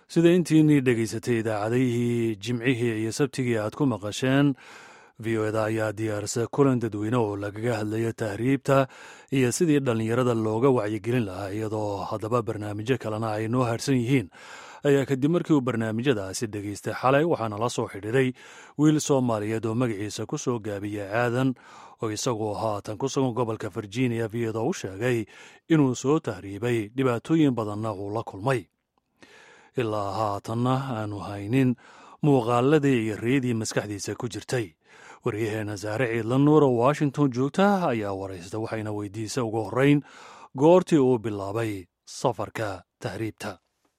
sida intiinii dhegaysatay idaacadihii jimcihii iyo sabtigii aad ku maqasheen v o eda ayaa diyaarisa kulan dadweyne oo lagaga hadlayo tahriibta iyo sidii dhallinyarada looga wacyigelin lahaa iyadoo haddaba barnaamijyo kalena ay noo harsan yihiin ayaa kadib markii uu barnaamijyadaasi dhegaystay xalay waxaana la soo xidhiiray wiil soomaaliyeed oo magaciisa ku soo gaabiyey aadan oo isagoo haatan ku sugan gobolka virginia viyadoo u sheegay inuu soo tahriibay dhibaatooyin badanna uu la kulmay ilaa haatanna aanu haynin muuqaaladii iyo riyadii maskaxdiisa ku jirtay waryaheena saare ciidla nuur oo washington joogta ayaa waraysta waxayna weydiisa ugu horreyn goortii uu bilaabay safarka tahriibta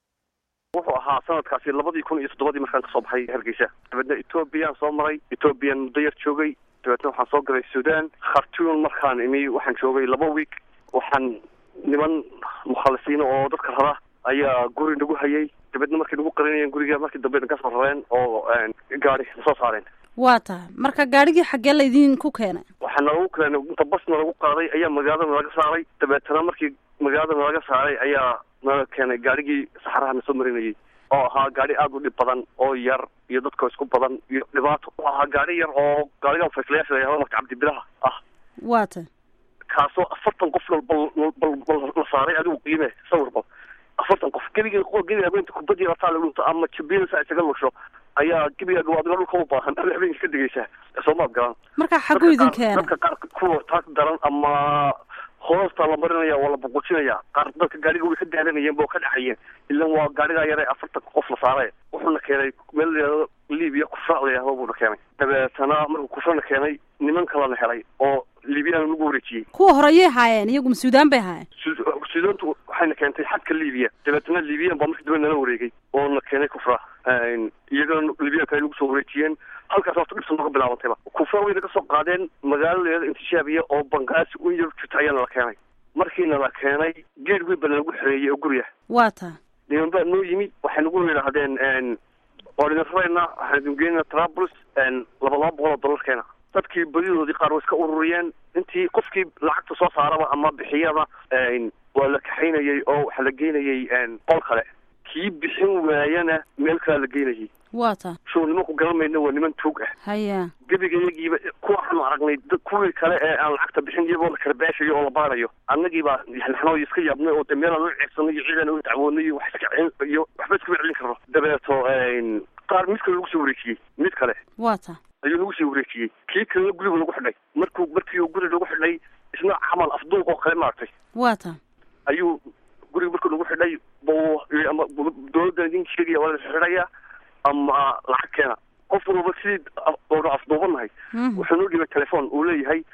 wuxuu ahaa sanadkaasi labadii kun iyo toddobadii markaan kasoo baxay hargeysa dabeedna etoobiyaan soo maray etoobiyaan muddo yar joogay dabeedna waxaan soo galay sudan khartuun markaan imi waxaan joogay laba week waxaan niman mukhalisiina oo dadka rara ayaa guri nagu hayay dabeedna markay nagu qarinayeen guriga markii dambe ka soo rareen oo gaari nasoo saareen waa tahay marka gaadhigii xaggee laydinku keenay waxaa nalagu keenay inta basna lagu qaaday ayaa magaalada nalaga saaray dabeetana markii magaalada nalaga saaray ayaa nala keenay gaadhigii saxaraha na soo marinayay oo ahaa gaadhi aada u dhib badan oo yar iyo dadkoo isku badan iyo dhibaato oo ahaa gaadhi yar oo gaadhiga fayslayaasha layahdo marka cabdibilaha ah waa tahay kaasoo afartan qof bal bal bal la saaray adigu qiime sawir bal afartan qof gebiga gebiga habeenta kubadii rataa la dhunto ama jabiyada isaga lusho ayaa gebiga gawaadiga dhulka u baahan ada habeenka ka degeysaa soomaad garan marka xagguu idin keenay dadka qaar kuwa taag daran ama hoosta la marinaya waa la buqujinaya qaar dadka gaadhiga way ka daalanayeen ba oo ka dhexayeen ilan waa gaadhigaa yare afartan qof la saare wuxuuna keenay meel layihahdo libiya kufra layahdo buuna keenay dabeetana markuu kufrana keenay niman kalena helay oo libiyaana lagu wareejiyey kuwa hore ayay haayeen iyaguma suudaan bay haayeen suudaantu waxayna keentay xadka libiya dabeetana libiyan baa markii dambe nala wareegay oo na keenay kufra iyagana libiyanka ay nagu soo wareejiyeen halkaas horta dhibsa nooga bilaabantayba kufra way naga soo qaadeen magaalo layada intishaabiya oo bangaasi u yar jirta ayaa nala keenay markiina la keenay geed weyn baa nalagu xereeyey oo gurya waa tahay niman baa noo yimi waxay nagu yidhaahdeen waa idin rarayna waxaan idin geynaa trabulus laba laba boqol oo dollarkeena dadkii badidoodii qaar way iska ururiyeen intii qofkii lacagta soo saaraba ama bixiyaba waa la kaxaynayay oo waxaa la geynayay qol kale kii bixin waayana meel kalea la geynayay waa tahay shuw nimanku garan mayna waa niman tuug ah haya gebiga iyagiiba kuwaanu aragnay kuwii kale ee aan lacagta bixin iyagoo la kala beeshayo oo la baarayo annagii baa naxnoo iska yaabnay oo de meelaan u ceegsanay iyo ciidan u dacwoonay iyo wax iska iyo waxba iskama celin karno dabeeto qaar mid kale lagu soo wareejiyey mid kale waa tahay ayuu nagu sii wareejiyey kii kalena gurigu lagu xidhay markuu markii uu guri lagu xidhay isna camal afduuq oo kale maaragtay waa tahay ayuu guriga markuu nagu xidhay bu ama dawladdan idin sheegaya waa la xidhaya ama lacag keena qof walba sidii oona afduubanahay wuxuu noo dhibay telefoon uu leeyahay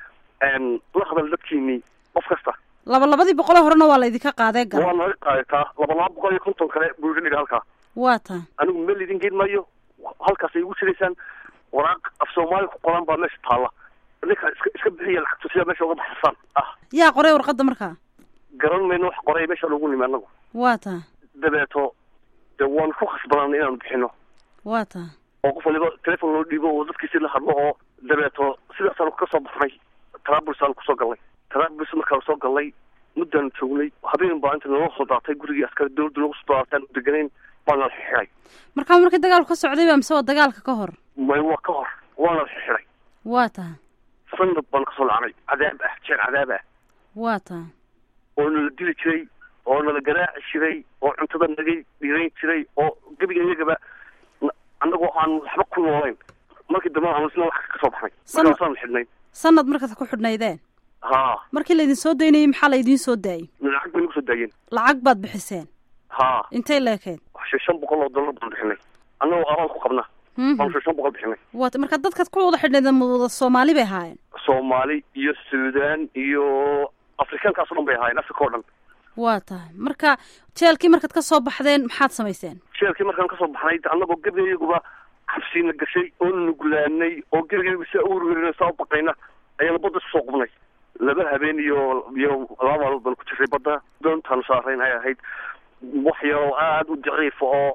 la hadal dadkiinii qof kasta laba labadii boqoloo horena waa laydinka qaadee gal waa naga qaadataa laba laba boqol iyo konton kale buu iga dhiga halkaa waa tahay anigu meel idin geyn maayo halkaas ay igu jiraysaan waraaq af soomaali ku qoran baa meesha taalla ninka iska iska bixiya lacagtu sidaa meesha uga baxsasaan ah yaa qoray warqadda markaa garan mayno wax qoray meesha loogu nimi anagu waa tahay dabeeto de waanu ku khasbanaan inaanu bixino waa tahay oo qof waliba telefon loo dhiibo oo dadkiisi la hadlo oo dabeeto sidaasaanu ka soo baxnay trabulus aanu kusoo galnay trabulus markaanu soo galnay muddaanu joognay habeen baa inta naloo soo daatay gurigii askari dawladda noogu soo daatay aanu deganayn waana la xixidhay markaa markii dagaalku ka socday ba mise waa dagaalka ka hor may waa ka hor waana la xixidhay waa tahay sanad baanu kasoo lacnay cadaab ah jeer cadaab ah waa tahay oo nala dili jiray oo nala garaaci jiray oo cuntada naga dhirayn jiray oo gebiga iyagaba annagoo aan waxba ku noolayn markii dambe aanu isna lacag ka soo baxnay markaasaan xidhnay sanad markaad ku xidhnaydeen ha markii laydin soo daynayay maxaa laydiin soo daayay lacag bay nagu soo daayeen lacag baad bixiseen ha intay leekeed shan boqol oo dollar baan bixinay annagoo abaal ku qabna baan shan boqol bixinay wat marka dadkaad ku wada xidhnayd wada soomaali bay ahaayeen soomaali iyo suudaan iyo afrikaankaas o dhan bay ahaayeen africa o dhan waa tahay marka jeelkii markaad ka soo baxdeen maxaad samayseen jeelkii markaan kasoo baxnay annagoo gebiga iyaguba xabsiina gashay oo nuglaanay oo gebiga iyagu saa uurwerin saa u baqayna ayaana badda isku soo qubnay laba habeen iyo iyo laba maalmood baan ku jiray badda doontaanu saarayn ay ahayd wax yaroo aada u daciifa oo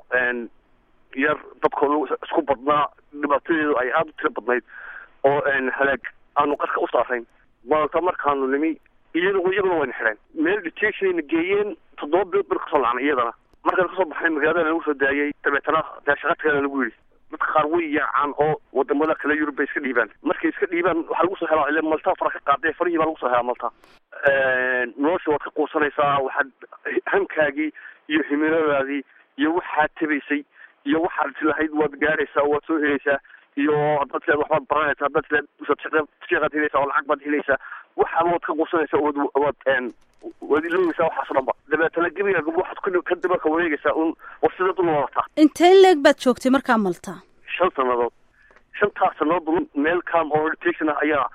yar dadkooda isku badnaa dhibaatadeedu ay aada u tiro badnayd oo halaag aanu qarka u saarayn maanta markaanu nimi iyadoo iyaguna wayna xidheen meel detectionayna geeyeen toddoba bilood baan kasoo lacnay iyadana markaan kasoo baxnay magaalada lagu soo daayay dabeetana dee shaqa tagana lagu yidhi dadka qaar way yaacaan oo wadamada kale yurub bay iska dhiibaan markay iska dhiibaan waxaa lagu soo helaa ile malta fara ka qaadee farihii baa lagu soo helaa malta nolosha waad ka quusanaysaa waxaad hankaagii iyo himiladaadii iyo waxaad tabaysay iyo waxaad lahayd waad gaadhaysaa waad soo helaysaa iyo haddaad leed waxbaad baranaysaa haddaad leed sheekaad helaysaa oo lacag baad helaysaa waxaaba waad ka quusanaysaa waad waad waad iloobaysaa waxaas dhanba dabeetana gebiga waxaad ka daba ka wareegaysaa un war sidaad u noolataa intee leeg baad joogtay markaa malta shan sannadood shantaas sannadood meel calm oo meditation ah ayaa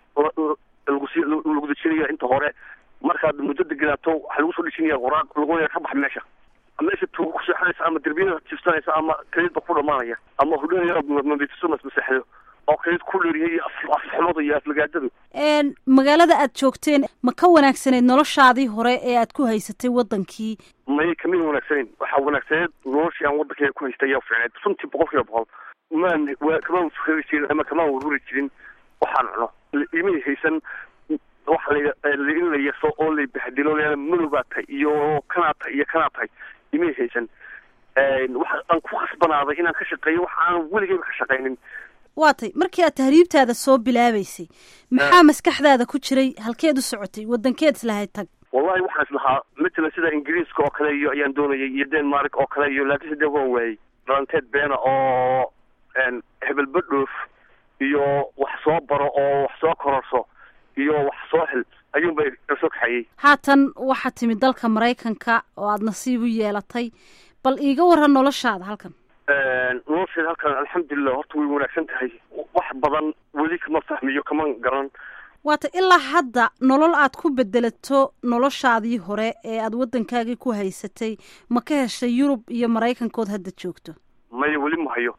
lagusi lagu dejinaya inta hore markaad muddo degenaato waxaa lagu soo dejinaya qoraaq lagu ka bax meesha meesha tuuga ku seexanaysa ama derbiyada jibsanaysa ama kaliidba ku dhamaanaya ama hudhanayamamitiso masmaseexdo oo kaliid ku dheeriyay afxumadu iyo aflagaadadu magaalada aad joogteen ma ka wanaagsanayd noloshaadii hore ee aad ku haysatay wadankii may kamid wanaagsaneyn waxaa wanaagsaneed noloshii aan waddankeyga ku haystay ayaa fiicneed runtii boqol kiiba boqol maan kamaan fikeri jirin ama kamaan warwari jirin waxaan cuno imay haysan waxa la in la yaso oo lay bahdilo leana madowbaa tahay iyo kanaa tahay iyo kanaa tahay imay haysan waxa aan ku khasbanaaday inaan ka shaqeeyo waxa aan weligeyba ka shaqaynin waa tay markii aad tahriibtaada soo bilaabaysay maxaa maskaxdaada ku jiray halkeed u socotay wadankeed islahayd tag wallahi waxaan islahaa matalan sida ingiriiska oo kale iyo ayaan doonayay iyo denmark oo kale iyo laakiinse dee waan waayey dhalanteed beena oo hebelba dhoof iyo wax soo baro oo wax soo kororso iyo wax soo hel ayuunbay soo kaxayey haatan waxaad timid dalka maraykanka oo aada nasiib u yeelatay bal iiga waran noloshaada halkan nolosheeda halkan alxamdulilah horta way wanaagsan tahay wax badan weli kama fahmiyo kaman garan waata ilaa hadda nolol aad ku bedelato noloshaadii hore ee aada waddankaagii ku haysatay ma ka heshay yurub iyo maraykankood hadda joogto maya weli ma hayo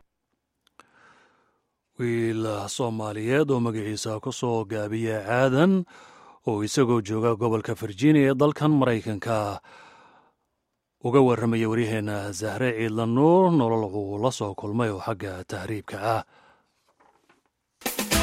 wiil soomaaliyeed oo magaciisa ku soo gaabiya caadan oo isagoo jooga gobolka virginia ee dalkan maraykanka uga warramaya waryaheena zahre ciidla nuur nolol uu la soo kulmay oo xagga tahriibka ah